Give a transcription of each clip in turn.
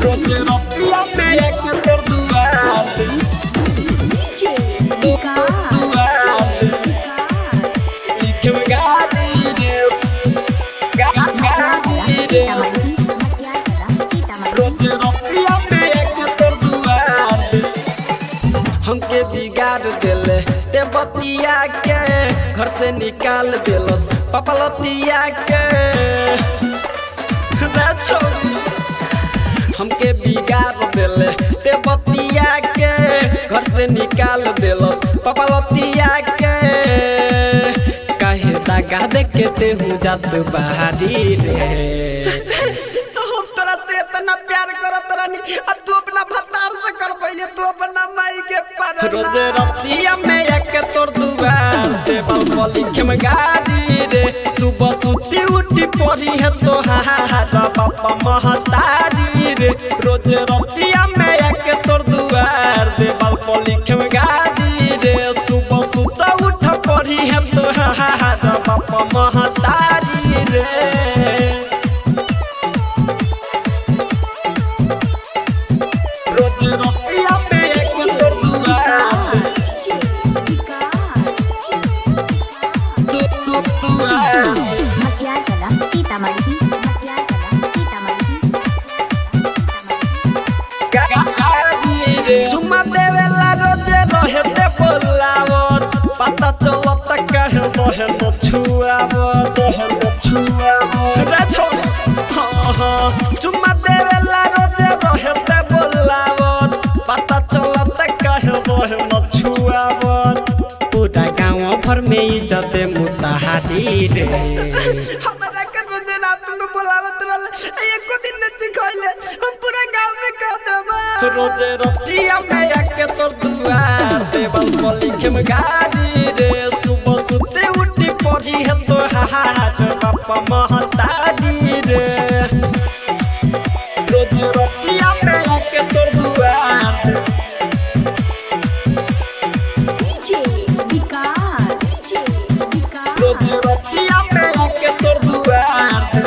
रोज रतिया में एक तोर दुआर DJ Vikas. लिखे में गाड़ी रे गा- गाड़ी रे रोज रतिया में एक तोर दुआर हमके बिगाड़ देले ते बतिया के घर से निकाल देलस पपलतिया के रे छोरी हमके बिगाड़ देले ते बतिया के घर से निकाल देलस पपलतिया के काहे दागा दे के ते हूँ जात बहारी रे हम तोरा से इतना प्यार करत रहनी अब तू अपना भतार से कर पहिले तू अपना माई के पर रोज रतिया में एक तोर दुआर टेबल पर लिखे में गाड़ी रे सुबह सुती उठी पड़ी है तो हारा पापा महतारी रे रोज रतिया में एक तोर दुआर टेबल पर लिखे में गाड़ी रे सुबह सुता उठ पड़ी है तो हारा पापा महतारी रे रोज रतिया में एक तोर दुआर दु दु दुआर चुम्मा देवेला रोजे रहे ते बोलावत पता चलत कहे रहे न छुआवत रहे न छुआवत रे छोड़ हाँ हाँ चुम्मा देवेला रोजे रहे ते बोलावत पता चलत कहे रहे न छुआवत पूरा गाँव भर में इज्जत मुताहारी रे हमरा के रोजे रात में बोलावत रहले एको दिन न चिखैले हम पूरा गांव में कह देबा रोजे रतिया में आके तोर दुआर टेबल पर लिखे में गाड़ी रे सुबह सुते उठी पड़ी है तो हाथ पापा महतारी रे रोजे रतिया में आके तोर दुआर रोजे रतिया में आके तोर दुआर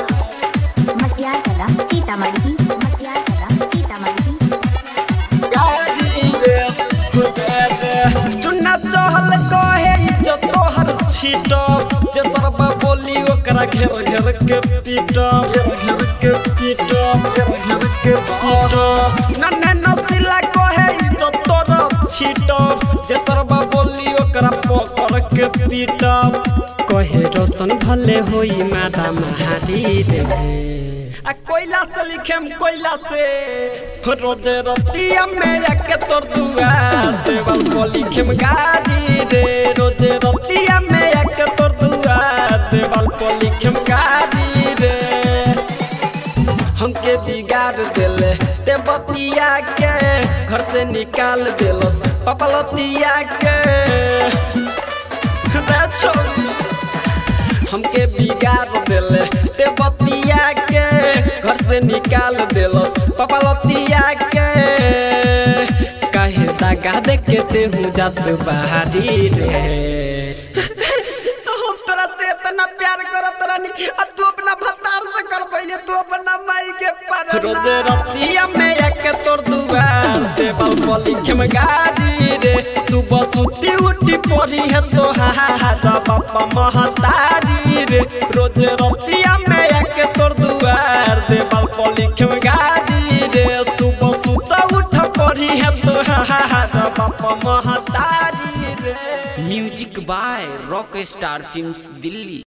गाड़ी रे खुदे रे चुन्ना चहल कहे इज्जत तोहर छीट जे सरबा बोली ओकरा घेर घेर के पीट घेर घेर के पीट घेर घेर के पीट नन्हे नसीला कहे इज्जत तोर छीट जे सरबा बोली ओकरा पकड़ के पीट कहे रोशन भले होई मादा महारी रे आ कोयला से लिखेम कोयला से रोजे रतिया में आके तोर दुआर देवल को लिखेम गाड़ी रे रोजे रतिया में आके तोर दुआर देवल को लिखेम गाड़ी रे हमके बिगाड़ देले ते बतिया के घर से निकाल देलस पपलतिया के रे छोरी हमके बिगाड़ देले ते बतिया के घर से निकाल देलस पपलतिया के काहे दागा दे के ते हूँ जात बहारी रे हम तोरा से इतना प्यार करत रहनी अब तू अपना भतार से कर पहिले तू अपना माई के पर रोज रतिया में एक तोर दुआर टेबल पर लिखे में गाड़ी रे सुबह सुती उठी पड़ी है तो हारा पापा महतारी रे रोज रतिया में एक तोर दुआर टेबल पर लिखे में गाड़ी रे सुबह सुता उठ पड़ी है तो हारा पापा महतारी रे music by Rock Star Films Delhi